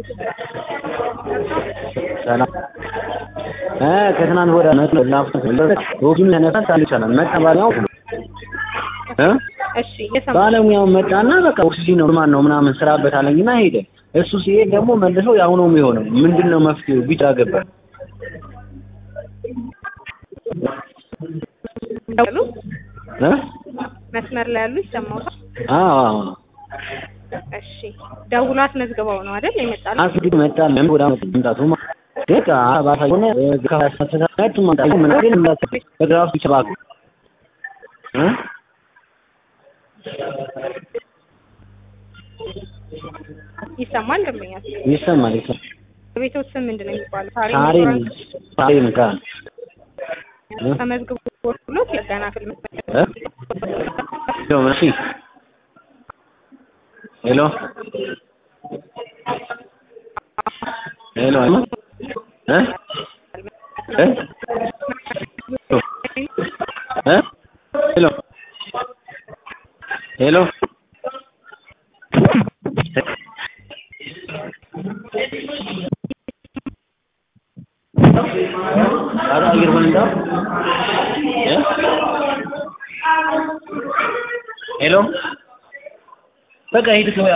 ሰላም እ ከትናንት ወዲያ መጥቶ ላፍቶ ኦክሲጅን ተነሳ ይቻላል መጣ ባለሙያው እ እሺ የሰማ ባለሙያው መጣና በቃ ኦክሲጅን ነው ማን ነው ምናምን ስራበት አለኝና ሄደ። እሱ ሲሄድ ደግሞ መልሶ ያው ነው የሚሆነው። ምንድነው መፍትሄው? ቢጫ ገባ ያሉ እ መስመር ላይ ያሉ ይሰማዎታል? አዎ አዎ እሺ ደውሎ አስመዝግበው ነው አይደል የመጣለው? አስግድ መጣ ምን ወደ መምጣቱ ደቃ አባታ ሆነ ከሳሰታቱ መምጣቱ ምን ግን እንዳት በግራፍ ይችላል እ ይሰማል ደንበኛል። ይሰማል ይሰማል ቤቶች ስም ምንድን ነው የሚባለው? ሳሬም ሳሬም ካ ተመዝግቦ ብሎ የገና ፊልም እ ሄሎ መሲ ሄሎ ሄሎ እ እ እ ሄሎ ሄሎ Ada air benda? Ya? Hello? በቃ ሂድ